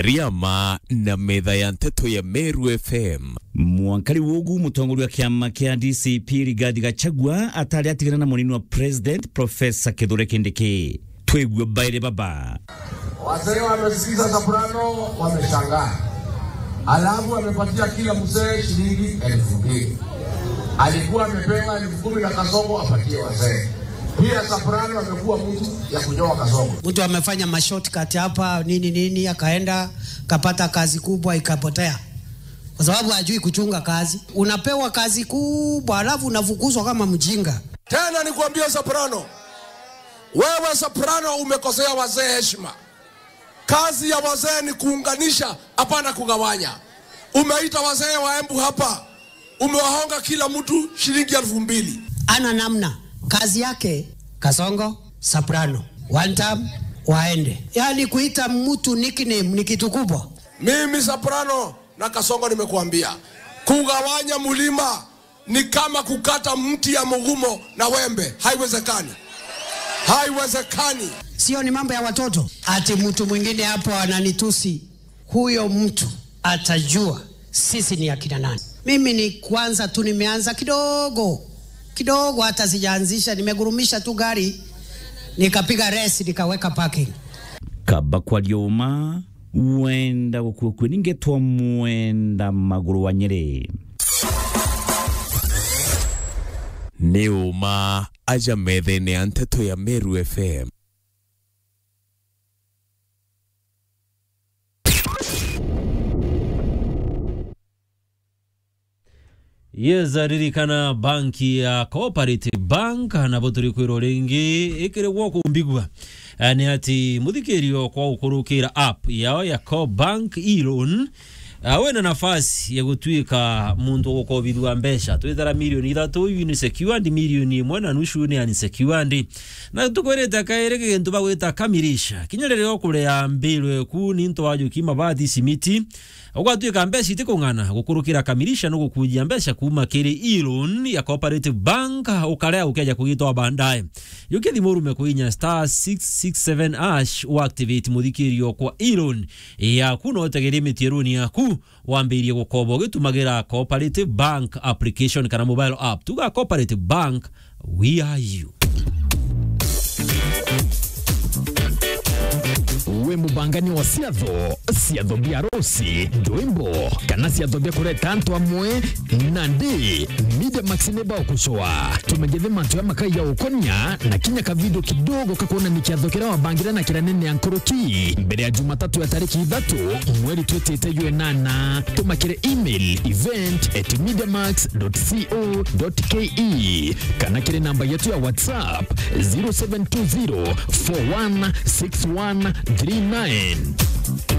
ariama na metha ya nteto ya Meru FM mwankari wogu mutongoria wa kiama kia DCP Rigathi Gachagua atari atigana na munini wa president Profesa Kithure Kindiki twigwe baire baba Wazee wamesikiza soprano, wameshangaa. Alafu amepatia kila mzee shilingi elfu mbili. Alikuwa amepewa elfu kumi na kasongo apatie wazee. Pia soprano amekuwa mtu ya kunyoa kasongo. mtu amefanya mashortcut hapa nini nini, akaenda kapata kazi kubwa ikapotea, kwa sababu hajui kuchunga kazi. Unapewa kazi kubwa alafu unafukuzwa kama mjinga. Tena nikwambie soprano, wewe soprano umekosea wazee heshima. Kazi ya wazee ni kuunganisha, hapana kugawanya. Umeita wazee wa Embu hapa, umewahonga kila mtu shilingi elfu mbili. Ana namna kazi yake, kasongo soprano, one time waende, yaani kuita mtu nickname ni kitu kubwa. Mimi soprano na kasongo nimekuambia, kugawanya mlima ni kama kukata mti ya mugumo na wembe, haiwezekani, haiwezekani. Sio ni mambo ya watoto, ati mtu mwingine hapo ananitusi. Huyo mtu atajua sisi ni akina nani. Mimi ni kwanza tu nimeanza kidogo kidogo, hata sijaanzisha, nimegurumisha tu gari nikapiga resi nikaweka parking. kaba kwa lyoma wenda gukua kwe ningetwa mwenda maguru wa nyeri nĩ ũma aja metha-inĩ ya nteto ya Meru FM yeza ririkana banki ya cooperative bank nabo turi kwirwo ringi ikiri gwoko mbigua Eh, ni ati muthikirio kwa ukurukira app yao ya co bank e-loan Uh, wena nafasi ya gutwika muntu gukobithwa mbeca twithara milioni ithatu iyu ni secured milioni imwe na nusu ni unsecured na tukwirite kairi gintu bagwita kamirisha kinya riria ukurea mbiru ku ni ntu wajuki mabathi simiti ugatwika mbeca itikung'ana gukurukira kamirisha no gukujia mbeca kuma kiri e-loan ya cooperative bank ukarea ukeja kugitwa bandaye yukithi murume kuinya star 667 ash uactivate muthikirio kwa e-loan yaku no utegerie mitiaruni yaku wambirie gukoba ugitumagira cooperative bank application kana mobile app tuga cooperative bank we are you we mubangani wa ciatho ciatho bia rosi ndwimbo kana ciatho bia kureta antu amwe nandi media max neba ukucoa tumegethe mantu ya makai ya ukonia na kinya kavidio kidogo kakuona ni kiatho kira wabangira na kira nene ya nkoroki mbere ya jumatatu ya tariki ithatu mweri twitite yue nana tumakire email event at mediamax.co.ke kana kire namba yetu ya whatsapp 0720 416139